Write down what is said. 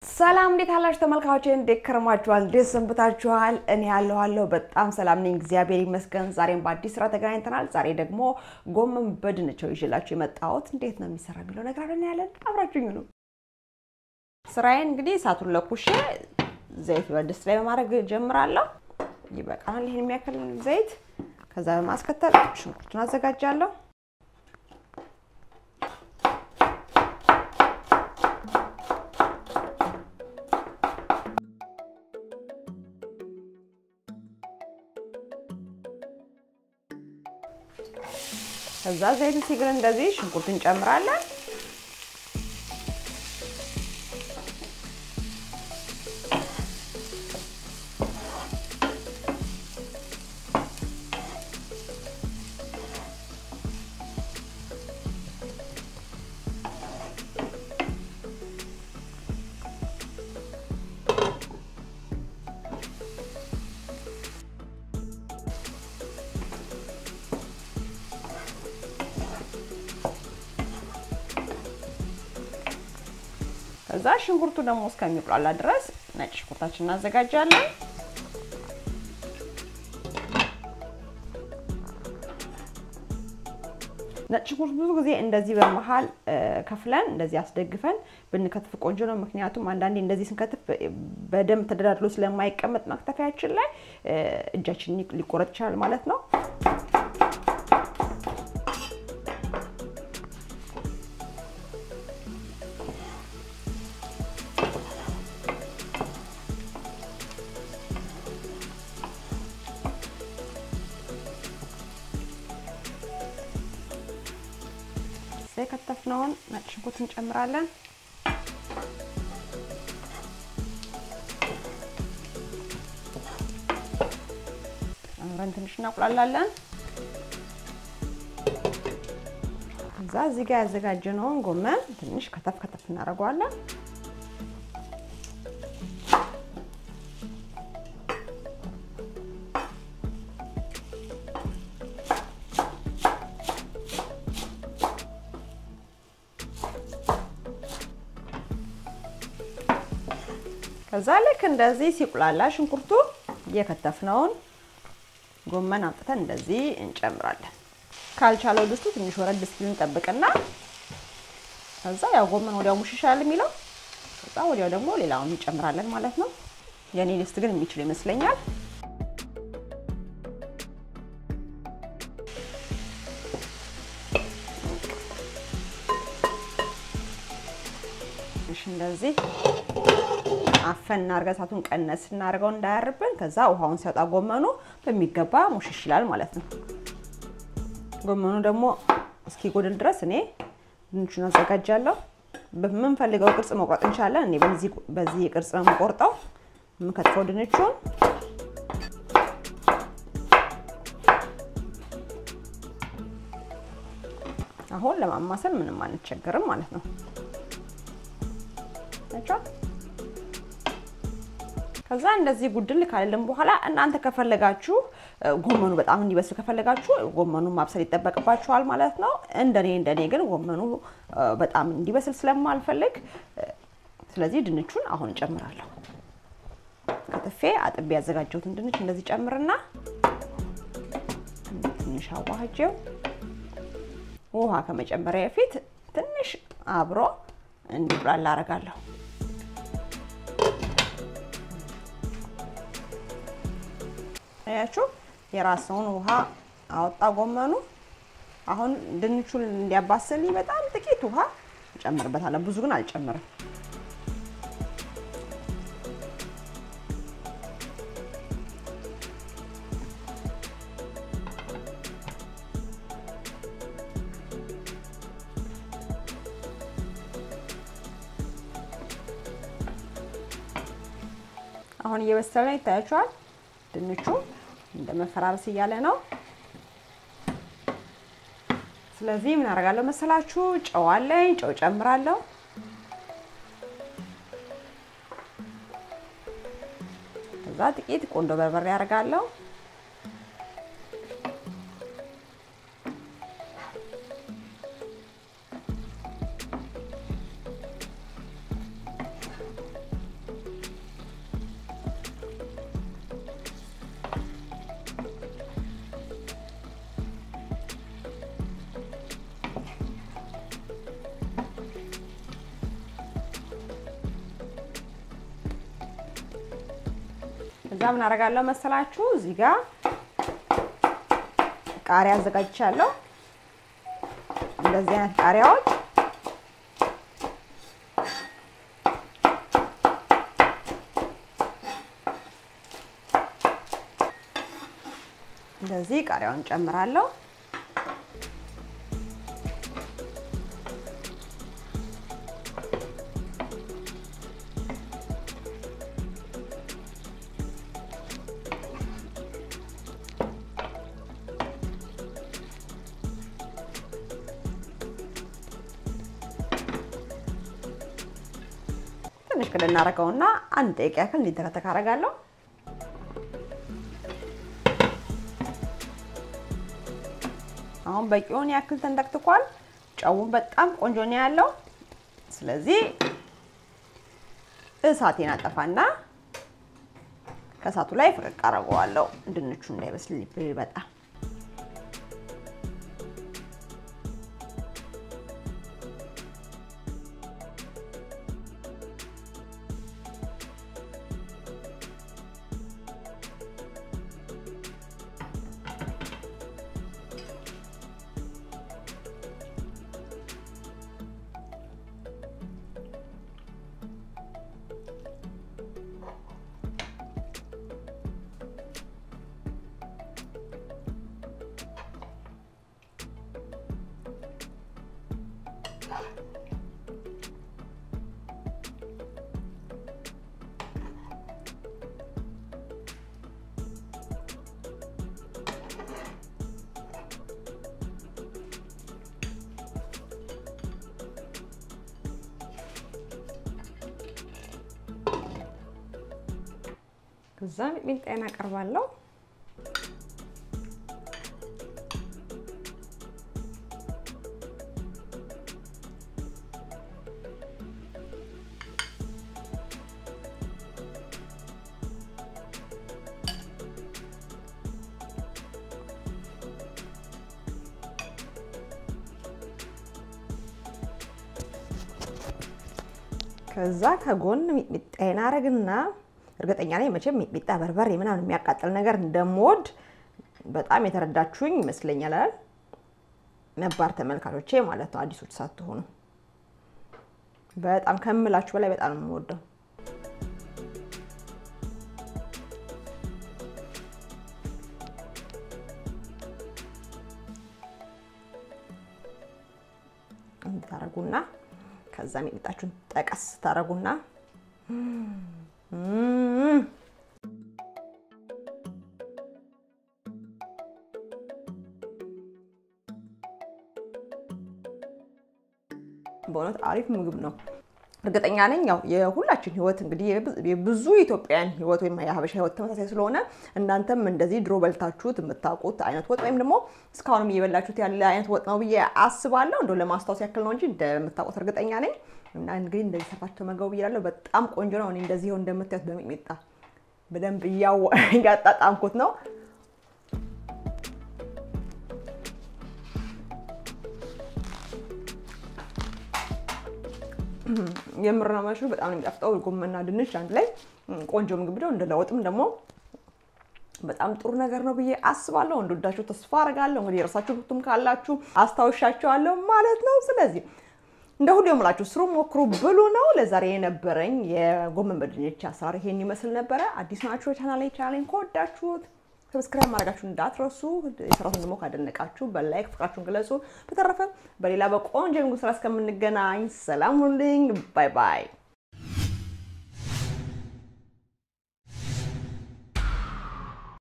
ሰላም እንዴት አላችሁ ተመልካቾቼ? እንዴት ከረማችኋል? እንዴት ሰንብታችኋል? እኔ ያለኋለሁ በጣም ሰላም ነኝ፣ እግዚአብሔር ይመስገን። ዛሬም በአዲስ ስራ ተገናኝተናል። ዛሬ ደግሞ ጎመን በድንች ነው ይዤላችሁ የመጣሁት። እንዴት ነው የሚሰራ የሚለው ነገር አለን ያለን፣ አብራችሁኝ ነው። ስራዬን እንግዲህ እሳቱን ለኩሼ ዘይት በድስት ላይ በማድረግ ጀምራለሁ። ይበቃናል፣ ይህን የሚያክል ዘይት። ከዛ በማስከተል ሽንኩርቱን አዘጋጃለሁ። ከዛ ዘይቱ ሲግል እንደዚህ ሽንኩርት እንጨምራለን። ከዛ ሽንኩርቱ ደግሞ እስከሚቁላላ ድረስ ነጭ ሽንኩርታችን እናዘጋጃለን። ነጭ ሽንኩርት ብዙ ጊዜ እንደዚህ በመሀል ከፍለን እንደዚህ አስደግፈን ብንከትፍ ቆንጆ ነው። ምክንያቱም አንዳንዴ እንደዚህ ስንከትፍ በደንብ ተደራድሎ ስለማይቀመጥ መክተፊያችን ላይ እጃችን ሊቆረጥ ይችላል ማለት ነው። የከተፍነውን ነጭ ሽንኩርት እንጨምራለን። አብረን ትንሽ እናቁላላለን። እዛ እዚህ ጋር ያዘጋጀነውን ጎመን ትንሽ ከተፍ ከተፍ እናደርገዋለን። ከዛ ልክ እንደዚህ ሲቁላላ ሽንኩርቱ እየከተፍነውን ጎመን አምጥተን እንደዚህ እንጨምራለን። ካልቻለው ድስቱ ትንሽ ወረድ እስኪል እንጠብቅና ከዛ ያው ጎመን ወዲያው ሙሽሻል የሚለው ከዛ ወዲያው ደግሞ ሌላውን እንጨምራለን ማለት ነው። የኔ ድስት ግን የሚችል ይመስለኛል። እሺ እንደዚህ አፈን እናርገ እሳቱን ቀነስ እናርገው እንዳያርብን። ከዛ ውሃውን ሲያወጣ ጎመኑ በሚገባ ሙሽሽ ይላል ማለት ነው። ጎመኑ ደግሞ እስኪጎድል ድረስ እኔ ድንቹን አዘጋጃለሁ። በምንፈልገው ቅርጽ መቁረጥ እንችላለን። እኔ በዚህ ቅርጽ ነው የምቆርጠው የምከትፈው ድንቹን። አሁን ለማማሰል ምንም አንቸገርም ማለት ነው። ከዛ እንደዚህ ጉድል ካለልን በኋላ እናንተ ከፈለጋችሁ ጎመኑ በጣም እንዲበስል ከፈለጋችሁ ጎመኑን ማብሰል ይጠበቅባችኋል ማለት ነው። እንደኔ እንደኔ ግን ጎመኑ በጣም እንዲበስል ስለማልፈልግ ስለዚህ ድንቹን አሁን እጨምራለሁ። ከትፌ አጥቤ ያዘጋጀሁትን ድንች እንደዚህ ጨምርና ትንሽ አዋህጄው ውሃ ከመጨመሪያ በፊት ትንሽ አብሮ እንዲብላላ አደርጋለሁ። አያችሁ የራስውን ውሃ አወጣ ጎመኑ። አሁን ድንቹን እንዲያባስል በጣም ጥቂት ውሃ እጨምርበታለሁ። ብዙ ግን አልጨምርም። አሁን እየበሰለ ነው፣ ይታያችኋል። ድንቹ እንደ መፈራረስ እያለ ነው። ስለዚህ ምን አደርጋለሁ መሰላችሁ? ጨው አለኝ፣ ጨው ጨምራለሁ። ከዛ ጥቂት ቆንዶ በርበሬ አደርጋለሁ። እዛ ምን አደርጋለሁ መሰላችሁ? እዚህ ጋር ቃሪያ አዘጋጅቻለሁ። እንደዚህ አይነት ቃሪያዎች እንደዚህ ቃሪያውን ጨምራለሁ። ትንሽ ክል እናደርገውና አንድ ደቂቃ ያክል እንዲተከተክ አደርጋለሁ። አሁን በቂውን ያክል ተንተክትኳል። ጨውን በጣም ቆንጆ ነው ያለው። ስለዚህ እሳቴን አጠፋና ከእሳቱ ላይ ፍቅቅ አደርገዋለሁ ድንቹ እንዳይበስል በጣም ከዛ ሚጥሚጣዬን አቀርባለሁ። ከዛ ከጎን ሚጥሚጣዬን አረግና እርግጠኛ ነኝ መቼም ሚጥሚጣ በርበሬ ምናምን የሚያቃጥል ነገር እንደምወድ በጣም የተረዳችሁኝ ይመስለኛል። አይደል? ነባር ተመልካቾቼ ማለት ነው፣ አዲሶች ሳትሆኑ በጣም ከምላችሁ በላይ በጣም ነው የምወደው። ታረጉና ከዛ ሚጥሚጣችሁን ጠቀስ ታረጉና በእውነት አሪፍ ምግብ ነው። እርግጠኛ ነኝ ያው የሁላችን ህይወት እንግዲህ የብዙ ኢትዮጵያውያን ህይወት ወይም የሀበሻ ህይወት ተመሳሳይ ስለሆነ እናንተም እንደዚህ ድሮ በልታችሁት የምታውቁት አይነት ወጥ ወይም ደግሞ እስካሁንም እየበላችሁት ያለ አይነት ወጥ ነው ብዬ አስባለሁ። እንደው ለማስታወስ ያክል ነው እንጂ እንደምታውቁት እርግጠኛ ነኝ። እና እንግዲህ እንደዚህ ሰርታችሁ ተመገቡ ብያለሁ። በጣም ቆንጆ ነው። እኔ እንደዚህ ይኸው እንደምታዩት በሚጥሚጣ በደንብ እያጣጣምኩት ነው። የምር ነው የማልሽው። በጣም ነው የሚጣፍጠው። ጎመንና ድንች አንድ ላይ ቆንጆ ምግብ ነው። እንደ ለውጥም ደግሞ በጣም ጥሩ ነገር ነው ብዬ አስባለሁ። እንደወዳችሁ ተስፋ አደርጋለሁ። እንግዲህ የረሳችሁትም ካላችሁ አስታውሻቸዋለሁ ማለት ነው። ስለዚህ እንደ ሁሉ የምላችሁ ስሩ፣ ሞክሩ፣ ብሉ ነው። ለዛሬ የነበረኝ የጎመን በድንች አሰራር ይሄን ይመስል ነበረ። አዲስ ናችሁ ቻናል ላይ ቻናሌን ከወዳችሁት ሰብስክራይብ ማድረጋችሁ እንዳትረሱ። የሰራሁትን ደግሞ ካደነቃችሁ በላይክ ፍቅራችሁን ግለጹ። በተረፈ በሌላ በቆንጆ የምግብ ስራ እስከምንገናኝ ሰላም ሁኑልኝ። ባይ ባይ።